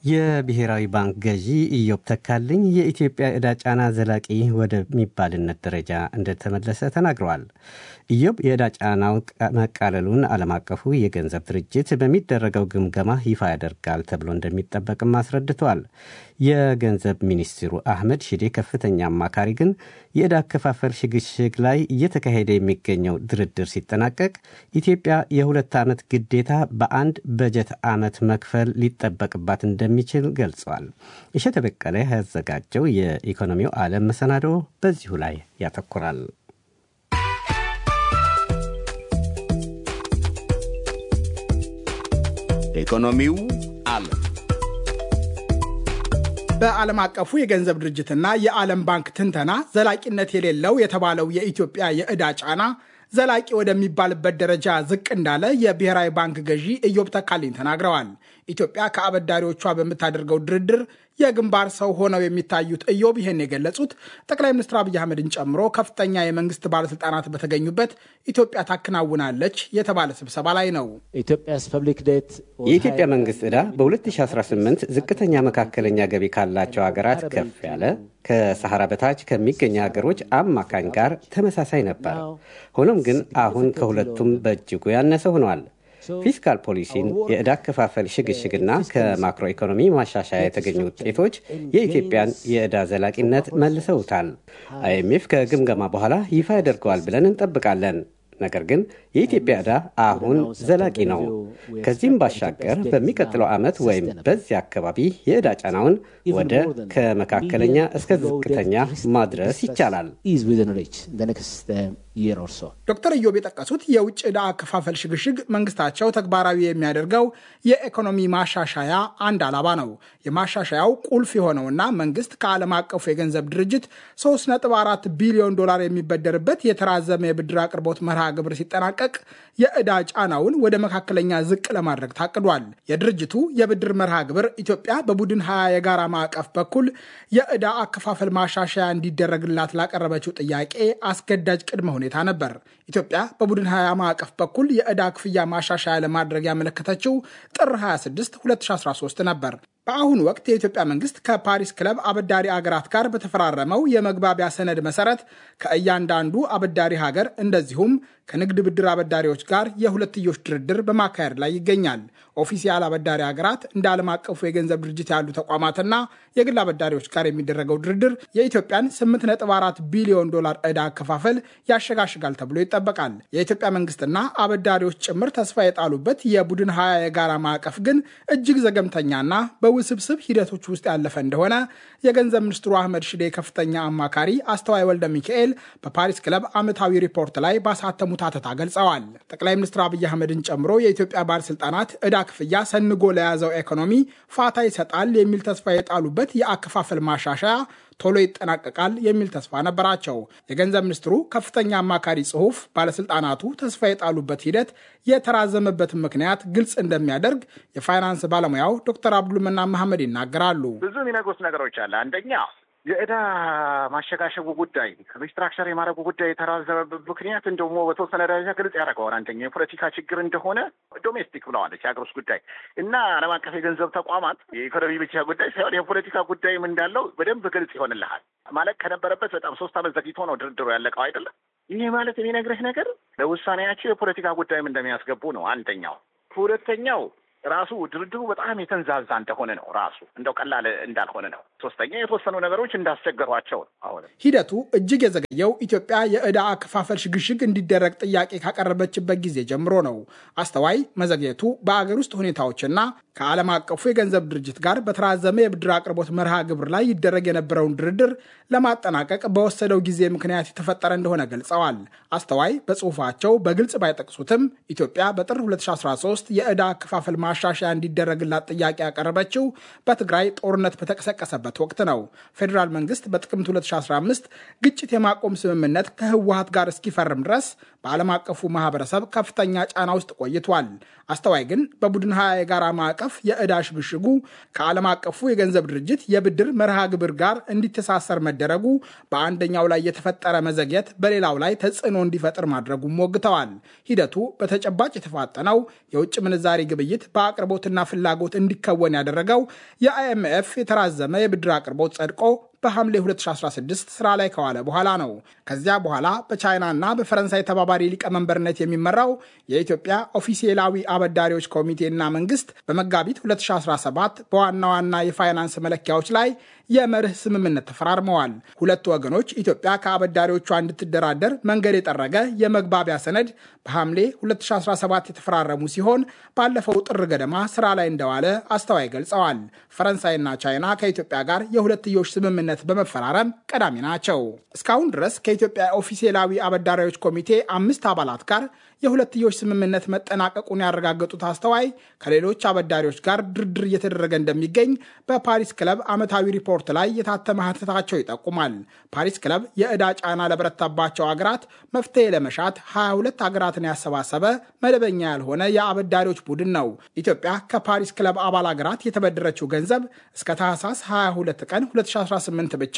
የብሔራዊ ባንክ ገዢ ኢዮብ ተካልኝ የኢትዮጵያ ዕዳ ጫና ዘላቂ ወደሚባልነት ደረጃ እንደተመለሰ ተናግረዋል። ኢዮብ የዕዳ ጫናው መቃለሉን ዓለም አቀፉ የገንዘብ ድርጅት በሚደረገው ግምገማ ይፋ ያደርጋል ተብሎ እንደሚጠበቅም አስረድተዋል። የገንዘብ ሚኒስትሩ አህመድ ሺዴ ከፍተኛ አማካሪ ግን የዕዳ አከፋፈል ሽግሽግ ላይ እየተካሄደ የሚገኘው ድርድር ሲጠናቀቅ ኢትዮጵያ የሁለት ዓመት ግዴታ በአንድ በጀት ዓመት መክፈል ሊጠበቅባት እንደሚችል ገልጸዋል። እሸተ በቀለ ያዘጋጀው የኢኮኖሚው ዓለም መሰናዶ በዚሁ ላይ ያተኩራል። ኢኮኖሚው ዓለም በዓለም አቀፉ የገንዘብ ድርጅትና የዓለም ባንክ ትንተና ዘላቂነት የሌለው የተባለው የኢትዮጵያ የዕዳ ጫና ዘላቂ ወደሚባልበት ደረጃ ዝቅ እንዳለ የብሔራዊ ባንክ ገዢ ኢዮብ ተካልኝ ተናግረዋል። ኢትዮጵያ ከአበዳሪዎቿ በምታደርገው ድርድር የግንባር ሰው ሆነው የሚታዩት ኢዮብ ይህን የገለጹት ጠቅላይ ሚኒስትር አብይ አህመድን ጨምሮ ከፍተኛ የመንግስት ባለስልጣናት በተገኙበት ኢትዮጵያ ታከናውናለች የተባለ ስብሰባ ላይ ነው። የኢትዮጵያ መንግስት ዕዳ በ2018 ዝቅተኛ መካከለኛ ገቢ ካላቸው ሀገራት ከፍ ያለ ከሰሐራ በታች ከሚገኙ ሀገሮች አማካኝ ጋር ተመሳሳይ ነበር። ሆኖም ግን አሁን ከሁለቱም በእጅጉ ያነሰ ሆኗል። ፊስካል ፖሊሲን፣ የዕዳ አከፋፈል ሽግሽግና ከማክሮ ኢኮኖሚ ማሻሻያ የተገኙ ውጤቶች የኢትዮጵያን የዕዳ ዘላቂነት መልሰውታል። አይኤምኤፍ ከግምገማ በኋላ ይፋ ያደርገዋል ብለን እንጠብቃለን። ነገር ግን የኢትዮጵያ ዕዳ አሁን ዘላቂ ነው። ከዚህም ባሻገር በሚቀጥለው ዓመት ወይም በዚህ አካባቢ የዕዳ ጫናውን ወደ ከመካከለኛ እስከ ዝቅተኛ ማድረስ ይቻላል። ዶክተር ኢዮብ የጠቀሱት የውጭ ዕዳ አከፋፈል ሽግሽግ መንግስታቸው ተግባራዊ የሚያደርገው የኢኮኖሚ ማሻሻያ አንድ ዓላማ ነው። የማሻሻያው ቁልፍ የሆነውና መንግስት ከዓለም አቀፉ የገንዘብ ድርጅት 3.4 ቢሊዮን ዶላር የሚበደርበት የተራዘመ የብድር አቅርቦት መርሃ ግብር ሲጠናቀቅ የዕዳ ጫናውን ወደ መካከለኛ ዝቅ ለማድረግ ታቅዷል። የድርጅቱ የብድር መርሃ ግብር ኢትዮጵያ በቡድን ሀያ የጋራ ማዕቀፍ በኩል የዕዳ አከፋፈል ማሻሻያ እንዲደረግላት ላቀረበችው ጥያቄ አስገዳጅ ቅድመ ሁኔታ ነበር። ኢትዮጵያ በቡድን ሀያ ማዕቀፍ በኩል የዕዳ ክፍያ ማሻሻያ ለማድረግ ያመለከተችው ጥር 26 2013 ነበር። በአሁኑ ወቅት የኢትዮጵያ መንግስት ከፓሪስ ክለብ አበዳሪ አገራት ጋር በተፈራረመው የመግባቢያ ሰነድ መሰረት ከእያንዳንዱ አበዳሪ ሀገር እንደዚሁም ከንግድ ብድር አበዳሪዎች ጋር የሁለትዮሽ ድርድር በማካሄድ ላይ ይገኛል። ኦፊሲያል አበዳሪ ሀገራት እንደ ዓለም አቀፉ የገንዘብ ድርጅት ያሉ ተቋማትና የግል አበዳሪዎች ጋር የሚደረገው ድርድር የኢትዮጵያን 8.4 ቢሊዮን ዶላር ዕዳ አከፋፈል ያሸጋሽጋል ተብሎ ይጠበቃል። የኢትዮጵያ መንግስትና አበዳሪዎች ጭምር ተስፋ የጣሉበት የቡድን ሀያ የጋራ ማዕቀፍ ግን እጅግ ዘገምተኛና በውስብስብ ሂደቶች ውስጥ ያለፈ እንደሆነ የገንዘብ ሚኒስትሩ አህመድ ሽዴ ከፍተኛ አማካሪ አስተዋይ ወልደ ሚካኤል በፓሪስ ክለብ ዓመታዊ ሪፖርት ላይ ባሳተሙት አተታ ገልጸዋል። ጠቅላይ ሚኒስትር አብይ አህመድን ጨምሮ የኢትዮጵያ ባለስልጣናት ዕዳ ክፍያ ሰንጎ ለያዘው ኢኮኖሚ ፋታ ይሰጣል የሚል ተስፋ የጣሉበት የአከፋፈል ማሻሻያ ቶሎ ይጠናቀቃል የሚል ተስፋ ነበራቸው። የገንዘብ ሚኒስትሩ ከፍተኛ አማካሪ ጽሑፍ ባለስልጣናቱ ተስፋ የጣሉበት ሂደት የተራዘመበትን ምክንያት ግልጽ እንደሚያደርግ የፋይናንስ ባለሙያው ዶክተር አብዱልመና መሐመድ ይናገራሉ። ብዙ የሚነግሩት ነገሮች አለ። አንደኛ የዕዳ ማሸጋሸጉ ጉዳይ ሪስትራክቸር የማድረጉ ጉዳይ የተራዘመበት ምክንያት እንደሞ በተወሰነ ደረጃ ግልጽ ያደርገዋል። አንደኛ የፖለቲካ ችግር እንደሆነ ዶሜስቲክ ብለዋለች የሀገር ውስጥ ጉዳይ እና ዓለም አቀፍ የገንዘብ ተቋማት የኢኮኖሚ ብቻ ጉዳይ ሳይሆን የፖለቲካ ጉዳይም እንዳለው በደንብ ግልጽ ይሆንልሃል። ማለት ከነበረበት በጣም ሶስት ዓመት ዘግይቶ ነው ድርድሩ ያለቀው አይደለም። ይህ ማለት የሚነግርህ ነገር ለውሳኔያቸው የፖለቲካ ጉዳይም እንደሚያስገቡ ነው አንደኛው። ሁለተኛው ራሱ ድርድሩ በጣም የተንዛዛ እንደሆነ ነው። ራሱ እንደው ቀላል እንዳልሆነ ነው። ሶስተኛ የተወሰኑ ነገሮች እንዳስቸገሯቸው ነው። አሁን ሂደቱ እጅግ የዘገየው ኢትዮጵያ የዕዳ አከፋፈል ሽግሽግ እንዲደረግ ጥያቄ ካቀረበችበት ጊዜ ጀምሮ ነው። አስተዋይ መዘግየቱ በአገር ውስጥ ሁኔታዎችና ከዓለም አቀፉ የገንዘብ ድርጅት ጋር በተራዘመ የብድር አቅርቦት መርሃ ግብር ላይ ይደረግ የነበረውን ድርድር ለማጠናቀቅ በወሰደው ጊዜ ምክንያት የተፈጠረ እንደሆነ ገልጸዋል። አስተዋይ በጽሁፋቸው በግልጽ ባይጠቅሱትም ኢትዮጵያ በጥር 2013 የዕዳ አከፋፈል ማሻሻያ እንዲደረግላት ጥያቄ ያቀረበችው በትግራይ ጦርነት በተቀሰቀሰበት ወቅት ነው። ፌዴራል መንግስት በጥቅምት 2015 ግጭት የማቆም ስምምነት ከህወሀት ጋር እስኪፈርም ድረስ በዓለም አቀፉ ማህበረሰብ ከፍተኛ ጫና ውስጥ ቆይቷል። አስተዋይ ግን በቡድን ሀያ የጋራ ማዕቀፍ የዕዳ ሽግሽጉ ከዓለም አቀፉ የገንዘብ ድርጅት የብድር መርሃ ግብር ጋር እንዲተሳሰር መደረጉ በአንደኛው ላይ የተፈጠረ መዘግየት በሌላው ላይ ተጽዕኖ እንዲፈጥር ማድረጉም ሞግተዋል። ሂደቱ በተጨባጭ የተፋጠነው የውጭ ምንዛሪ ግብይት በአቅርቦትና ፍላጎት እንዲከወን ያደረገው የአይኤምኤፍ የተራዘመ የብድር አቅርቦት ጸድቆ በሐምሌ 2016 ስራ ላይ ከዋለ በኋላ ነው። ከዚያ በኋላ በቻይናና በፈረንሳይ ተባባሪ ሊቀመንበርነት የሚመራው የኢትዮጵያ ኦፊሴላዊ አበዳሪዎች ኮሚቴና መንግስት በመጋቢት 2017 በዋና ዋና የፋይናንስ መለኪያዎች ላይ የመርህ ስምምነት ተፈራርመዋል። ሁለቱ ወገኖች ኢትዮጵያ ከአበዳሪዎቿ እንድትደራደር መንገድ የጠረገ የመግባቢያ ሰነድ በሐምሌ 2017 የተፈራረሙ ሲሆን ባለፈው ጥር ገደማ ስራ ላይ እንደዋለ አስተዋይ ገልጸዋል። ፈረንሳይና ቻይና ከኢትዮጵያ ጋር የሁለትዮሽ ስምምነት በመፈራረም ቀዳሚ ናቸው። እስካሁን ድረስ ከኢትዮጵያ ኦፊሴላዊ አበዳሪዎች ኮሚቴ አምስት አባላት ጋር የሁለትዮሽ ስምምነት መጠናቀቁን ያረጋገጡት አስተዋይ ከሌሎች አበዳሪዎች ጋር ድርድር እየተደረገ እንደሚገኝ በፓሪስ ክለብ ዓመታዊ ሪፖርት ላይ የታተመ ሀተታቸው ይጠቁማል። ፓሪስ ክለብ የዕዳ ጫና ለበረታባቸው አገራት መፍትሄ ለመሻት 22 ሀገራትን ያሰባሰበ መደበኛ ያልሆነ የአበዳሪዎች ቡድን ነው። ኢትዮጵያ ከፓሪስ ክለብ አባል ሀገራት የተበደረችው ገንዘብ እስከ ታህሳስ 22 ቀን 2018 ብቻ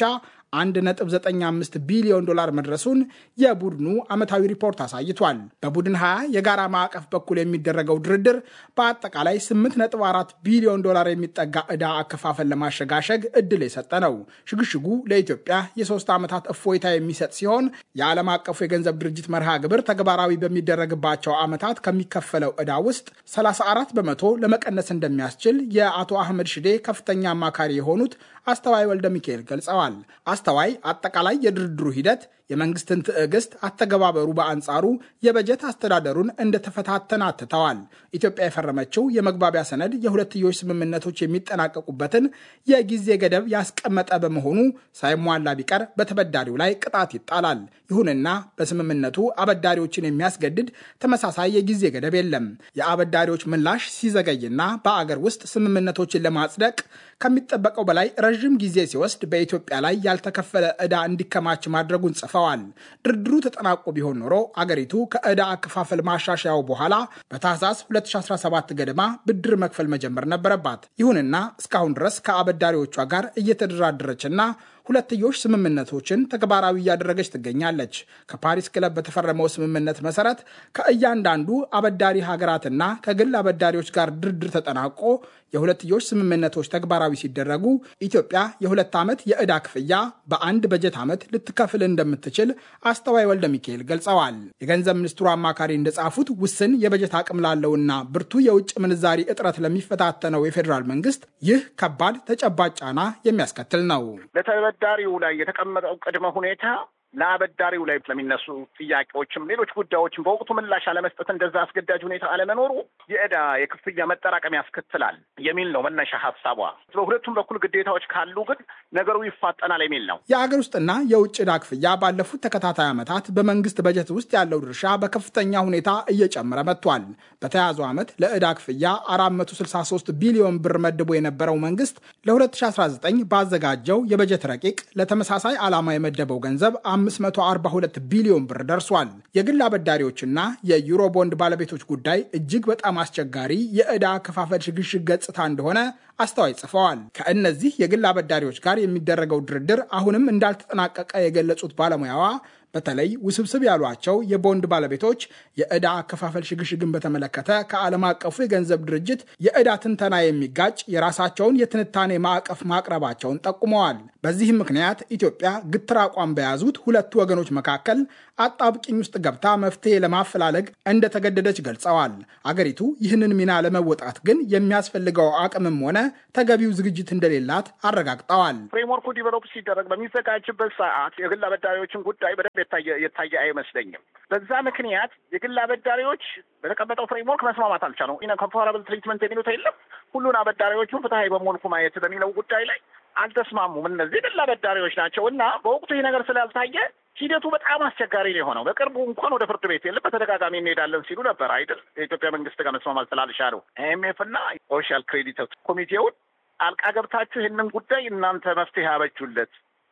1.95 ቢሊዮን ዶላር መድረሱን የቡድኑ ዓመታዊ ሪፖርት አሳይቷል። በቡድን 20 የጋራ ማዕቀፍ በኩል የሚደረገው ድርድር በአጠቃላይ 8.4 ቢሊዮን ዶላር የሚጠጋ ዕዳ አከፋፈል ለማሸጋሸግ እድል የሰጠ ነው። ሽግሽጉ ለኢትዮጵያ የሶስት ዓመታት እፎይታ የሚሰጥ ሲሆን የዓለም አቀፉ የገንዘብ ድርጅት መርሃ ግብር ተግባራዊ በሚደረግባቸው ዓመታት ከሚከፈለው ዕዳ ውስጥ 34 በመቶ ለመቀነስ እንደሚያስችል የአቶ አህመድ ሽዴ ከፍተኛ አማካሪ የሆኑት አስተዋይ ወልደ ሚካኤል ገልጸዋል። አስተዋይ አጠቃላይ የድርድሩ ሂደት የመንግስትን ትዕግስት፣ አተገባበሩ በአንጻሩ የበጀት አስተዳደሩን እንደተፈታተነ አትተዋል። ኢትዮጵያ የፈረመችው የመግባቢያ ሰነድ የሁለትዮሽ ስምምነቶች የሚጠናቀቁበትን የጊዜ ገደብ ያስቀመጠ በመሆኑ ሳይሟላ ቢቀር በተበዳሪው ላይ ቅጣት ይጣላል። ይሁንና በስምምነቱ አበዳሪዎችን የሚያስገድድ ተመሳሳይ የጊዜ ገደብ የለም። የአበዳሪዎች ምላሽ ሲዘገይና በአገር ውስጥ ስምምነቶችን ለማጽደቅ ከሚጠበቀው በላይ ረዥም ጊዜ ሲወስድ በኢትዮጵያ ላይ ያልተከፈለ ዕዳ እንዲከማች ማድረጉን ጽፈዋል። ድርድሩ ተጠናቆ ቢሆን ኖሮ አገሪቱ ከዕዳ አከፋፈል ማሻሻያው በኋላ በታህሳስ 2017 ገደማ ብድር መክፈል መጀመር ነበረባት። ይሁንና እስካሁን ድረስ ከአበዳሪዎቿ ጋር እየተደራደረችና ሁለትዮሽ ስምምነቶችን ተግባራዊ እያደረገች ትገኛለች። ከፓሪስ ክለብ በተፈረመው ስምምነት መሰረት ከእያንዳንዱ አበዳሪ ሀገራትና ከግል አበዳሪዎች ጋር ድርድር ተጠናቆ የሁለትዮሽ ስምምነቶች ተግባራዊ ሲደረጉ ኢትዮጵያ የሁለት ዓመት የዕዳ ክፍያ በአንድ በጀት ዓመት ልትከፍል እንደምትችል አስተዋይ ወልደ ሚካኤል ገልጸዋል። የገንዘብ ሚኒስትሩ አማካሪ እንደጻፉት ውስን የበጀት አቅም ላለውና ብርቱ የውጭ ምንዛሪ እጥረት ለሚፈታተነው የፌዴራል መንግስት ይህ ከባድ ተጨባጭ ጫና የሚያስከትል ነው። በተበዳሪው ላይ የተቀመጠው ቅድመ ሁኔታ ለአበዳሪው ላይ ስለሚነሱ ጥያቄዎችም ሌሎች ጉዳዮችም በወቅቱ ምላሽ አለመስጠት እንደዛ አስገዳጅ ሁኔታ አለመኖሩ የዕዳ የክፍያ መጠራቀም ያስከትላል የሚል ነው መነሻ ሀሳቧ። በሁለቱም በኩል ግዴታዎች ካሉ ግን ነገሩ ይፋጠናል የሚል ነው። የአገር ውስጥና የውጭ ዕዳ ክፍያ ባለፉት ተከታታይ ዓመታት በመንግስት በጀት ውስጥ ያለው ድርሻ በከፍተኛ ሁኔታ እየጨመረ መጥቷል። በተያዘው ዓመት ለዕዳ ክፍያ 463 ቢሊዮን ብር መድቦ የነበረው መንግስት ለ2019 ባዘጋጀው የበጀት ረቂቅ ለተመሳሳይ ዓላማ የመደበው ገንዘብ 542 ቢሊዮን ብር ደርሷል። የግል አበዳሪዎችና የዩሮ ቦንድ ባለቤቶች ጉዳይ እጅግ በጣም አስቸጋሪ የዕዳ አከፋፈል ሽግሽግ ገጽታ እንደሆነ አስተዋይ ጽፈዋል። ከእነዚህ የግል አበዳሪዎች ጋር የሚደረገው ድርድር አሁንም እንዳልተጠናቀቀ የገለጹት ባለሙያዋ በተለይ ውስብስብ ያሏቸው የቦንድ ባለቤቶች የዕዳ አከፋፈል ሽግሽግን በተመለከተ ከዓለም አቀፉ የገንዘብ ድርጅት የዕዳ ትንተና የሚጋጭ የራሳቸውን የትንታኔ ማዕቀፍ ማቅረባቸውን ጠቁመዋል። በዚህም ምክንያት ኢትዮጵያ ግትር አቋም በያዙት ሁለቱ ወገኖች መካከል አጣብቂኝ ውስጥ ገብታ መፍትሄ ለማፈላለግ እንደተገደደች ገልጸዋል። አገሪቱ ይህንን ሚና ለመወጣት ግን የሚያስፈልገው አቅምም ሆነ ተገቢው ዝግጅት እንደሌላት አረጋግጠዋል። ፍሬምወርኩ ዲቨሎፕ ሲደረግ በሚዘጋጅበት ሰዓት የግል አበዳሪዎችን ጉዳይ በደንብ የታየ አይመስለኝም። በዛ ምክንያት የግል አበዳሪዎች በተቀመጠው ፍሬምወርክ መስማማት አልቻሉም። ኢነ ኮምፓራብል ትሪትመንት የሚሉት የለም ሁሉን አበዳሪዎቹን ፍትሀዊ በመልኩ ማየት በሚለው ጉዳይ ላይ አልተስማሙም። እነዚህ የግል አበዳሪዎች ናቸው እና በወቅቱ ይህ ነገር ስላልታየ ሂደቱ በጣም አስቸጋሪ ነው የሆነው። በቅርቡ እንኳን ወደ ፍርድ ቤት የለም በተደጋጋሚ እንሄዳለን ሲሉ ነበር አይደል? የኢትዮጵያ መንግስት ጋር መስማማት ስላልቻሉ አይኤምኤፍ እና ሶሻል ክሬዲት ኮሚቴውን አልቃ ገብታችሁ ይህንን ጉዳይ እናንተ መፍትሄ አበጁለት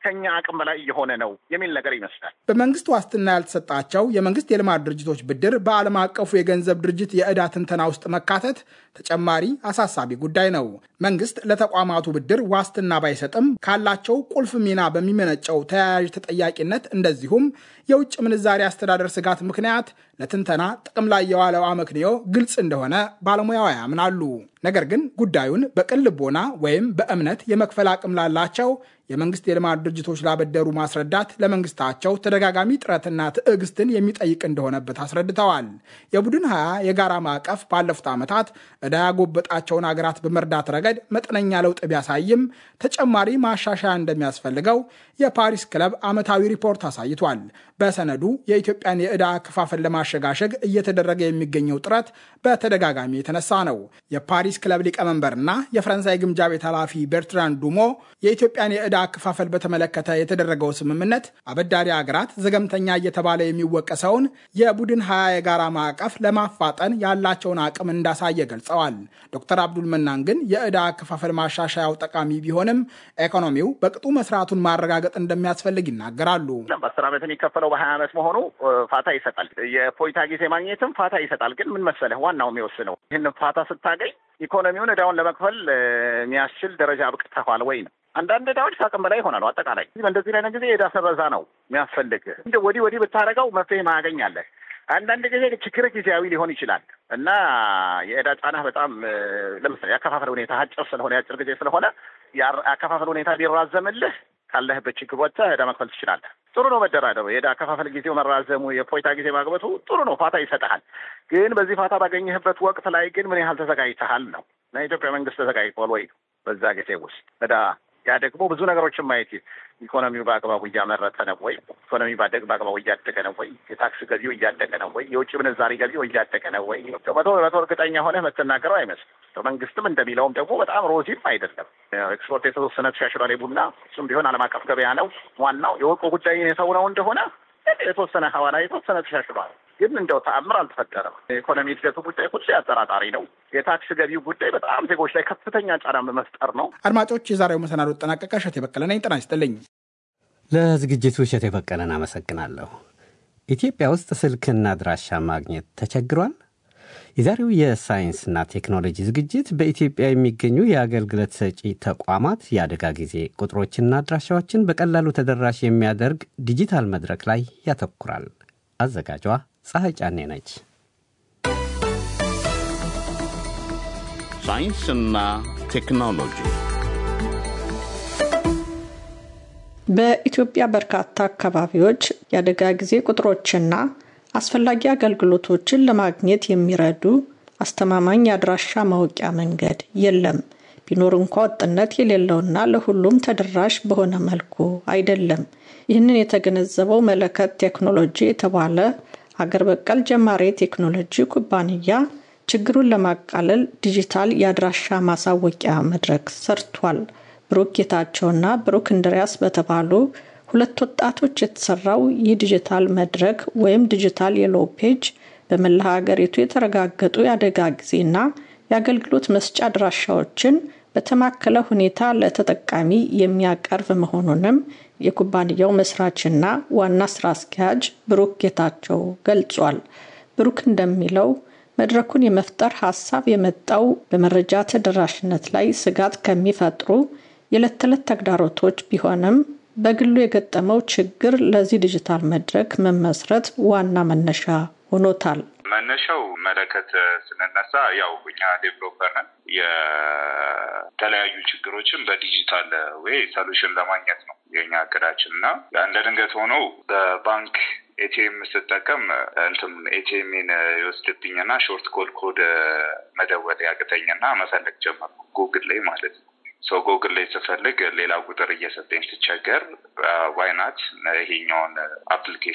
ከኛ አቅም በላይ እየሆነ ነው የሚል ነገር ይመስላል። በመንግስት ዋስትና ያልተሰጣቸው የመንግስት የልማት ድርጅቶች ብድር በዓለም አቀፉ የገንዘብ ድርጅት የዕዳ ትንተና ውስጥ መካተት ተጨማሪ አሳሳቢ ጉዳይ ነው። መንግስት ለተቋማቱ ብድር ዋስትና ባይሰጥም ካላቸው ቁልፍ ሚና በሚመነጨው ተያያዥ ተጠያቂነት እንደዚሁም የውጭ ምንዛሪ አስተዳደር ስጋት ምክንያት ለትንተና ጥቅም ላይ የዋለው አመክንዮ ግልጽ እንደሆነ ባለሙያዋ ያምናሉ። ነገር ግን ጉዳዩን በቅን ልቦና ወይም በእምነት የመክፈል አቅም ላላቸው የመንግስት የልማት ድርጅቶች ላበደሩ ማስረዳት ለመንግስታቸው ተደጋጋሚ ጥረትና ትዕግስትን የሚጠይቅ እንደሆነበት አስረድተዋል። የቡድን ሀያ የጋራ ማዕቀፍ ባለፉት ዓመታት ዕዳ ያጎበጣቸውን አገራት በመርዳት ረገድ መጠነኛ ለውጥ ቢያሳይም ተጨማሪ ማሻሻያ እንደሚያስፈልገው የፓሪስ ክለብ ዓመታዊ ሪፖርት አሳይቷል። በሰነዱ የኢትዮጵያን የዕዳ አከፋፈል ለማሸጋሸግ እየተደረገ የሚገኘው ጥረት በተደጋጋሚ የተነሳ ነው። የፓሪስ ክለብ ሊቀመንበርና የፈረንሳይ ግምጃ ቤት ኃላፊ ቤርትራን ዱሞ የኢትዮጵያን የዕዳ አከፋፈል በተመለከተ የተደረገው ስምምነት አበዳሪ ሀገራት ዘገምተኛ እየተባለ የሚወቀሰውን የቡድን ሀያ የጋራ ማዕቀፍ ለማፋጠን ያላቸውን አቅም እንዳሳየ ገልጸዋል። ዶክተር አብዱል መናን ግን የዕዳ አከፋፈል ማሻሻያው ጠቃሚ ቢሆንም ኢኮኖሚው በቅጡ መስራቱን ማረጋገጥ እንደሚያስፈልግ ይናገራሉ። በአስር ዓመት የሚከፈለው በሀያ ዓመት መሆኑ ፋታ ይሰጣል። የፖይታ ጊዜ ማግኘትም ፋታ ይሰጣል። ግን ምን መሰለህ ዋናው የሚወስነው ይህን ፋታ ስታገኝ ኢኮኖሚውን ዕዳውን ለመክፈል የሚያስችል ደረጃ አብቅተዋል ወይ ነው። አንዳንድ ዕዳዎች ከአቅም በላይ ይሆናሉ። አጠቃላይ በእንደዚህ አይነት ጊዜ የዕዳ ሰረዛ ነው የሚያስፈልግ። እንደ ወዲህ ወዲህ ብታደርገው መፍትሄ ማያገኛለህ። አንዳንድ ጊዜ ችግር ጊዜያዊ ሊሆን ይችላል እና የዕዳ ጫና በጣም ለምሳሌ የአከፋፈል ሁኔታ አጭር ስለሆነ የአጭር ጊዜ ስለሆነ የአከፋፈል ሁኔታ ቢራዘምልህ ካለህበት ችግር ወጥተህ ዕዳ መክፈል ትችላለህ። ጥሩ ነው መደራደሩ። የዕዳ አከፋፈል ጊዜው መራዘሙ፣ የፖይታ ጊዜ ማግበቱ ጥሩ ነው፣ ፋታ ይሰጥሃል። ግን በዚህ ፋታ ባገኘህበት ወቅት ላይ ግን ምን ያህል ተዘጋጅተሃል ነው እና የኢትዮጵያ መንግስት ተዘጋጅቷል ወይ በዛ ጊዜ ውስጥ ዕዳ ያ ደግሞ ብዙ ነገሮችን ማየት ኢኮኖሚው በአግባቡ እያመረተ ነው ወይ? ኢኮኖሚ በአግባቡ እያደገ ነው ወይ? የታክስ ገቢው እያደገ ነው ወይ? የውጭ ምንዛሪ ገቢው እያደገ ነው ወይ? መቶ በመቶ እርግጠኛ ሆነህ የምትናገረው አይመስልም። መንግስትም እንደሚለውም ደግሞ በጣም ሮዚም አይደለም። ኤክስፖርት የተወሰነ ተሻሽሏል። ቡና እሱም ቢሆን ዓለም አቀፍ ገበያ ነው። ዋናው የወርቁ ጉዳይ የሰው ነው እንደሆነ የተወሰነ ሐዋላ የተወሰነ ተሻሽሏል። ግን እንደው ተአምር አልተፈጠረም። የኢኮኖሚ እድገቱ ጉዳይ ሁሌ አጠራጣሪ ነው። የታክስ ገቢው ጉዳይ በጣም ዜጎች ላይ ከፍተኛ ጫና በመፍጠር ነው። አድማጮች፣ የዛሬው መሰናዶ ጠናቀቀ። እሸቴ በቀለ ነኝ። ጤና ይስጥልኝ። ለዝግጅቱ እሸቴ በቀለን አመሰግናለሁ። ኢትዮጵያ ውስጥ ስልክና አድራሻ ማግኘት ተቸግሯል? የዛሬው የሳይንስና ቴክኖሎጂ ዝግጅት በኢትዮጵያ የሚገኙ የአገልግሎት ሰጪ ተቋማት የአደጋ ጊዜ ቁጥሮችና አድራሻዎችን በቀላሉ ተደራሽ የሚያደርግ ዲጂታል መድረክ ላይ ያተኩራል። አዘጋጇ ፀሐይ ጫኔ ነች። ሳይንስና ቴክኖሎጂ በኢትዮጵያ በርካታ አካባቢዎች የአደጋ ጊዜ ቁጥሮችና አስፈላጊ አገልግሎቶችን ለማግኘት የሚረዱ አስተማማኝ የአድራሻ ማወቂያ መንገድ የለም። ቢኖር እንኳ ወጥነት የሌለውና ለሁሉም ተደራሽ በሆነ መልኩ አይደለም። ይህንን የተገነዘበው መለከት ቴክኖሎጂ የተባለ ሀገር በቀል ጀማሪ ቴክኖሎጂ ኩባንያ ችግሩን ለማቃለል ዲጂታል የአድራሻ ማሳወቂያ መድረክ ሰርቷል። ብሩክ ጌታቸውና ብሩክ እንድሪያስ በተባሉ ሁለት ወጣቶች የተሰራው ይህ ዲጂታል መድረክ ወይም ዲጂታል የሎ ፔጅ በመላ ሀገሪቱ የተረጋገጡ የአደጋ ጊዜና የአገልግሎት መስጫ አድራሻዎችን በተማከለ ሁኔታ ለተጠቃሚ የሚያቀርብ መሆኑንም የኩባንያው መስራችና ዋና ስራ አስኪያጅ ብሩክ ጌታቸው ገልጿል። ብሩክ እንደሚለው መድረኩን የመፍጠር ሀሳብ የመጣው በመረጃ ተደራሽነት ላይ ስጋት ከሚፈጥሩ የዕለት ተዕለት ተግዳሮቶች ቢሆንም በግሉ የገጠመው ችግር ለዚህ ዲጂታል መድረክ መመስረት ዋና መነሻ ሆኖታል። መነሻው መለከት ስንነሳ ያው እኛ ዴቨሎፐር ነን። የተለያዩ ችግሮችን በዲጂታል ወይ ሰሉሽን ለማግኘት ነው የኛ እቅዳችን እና እንደ ድንገት ሆኖ በባንክ ኤቲኤም ስጠቀም እንትም ኤቲኤምን ይወስድብኝና ሾርት ኮድ ኮድ መደወል ያቅተኝና መፈለግ ጀመርኩ ጉግል ላይ ማለት ነው። ሰው ጎግል ላይ ስፈልግ ሌላ ቁጥር እየሰጠኝ ስቸገር ዋይናት ይሄኛውን አፕሊኬሽን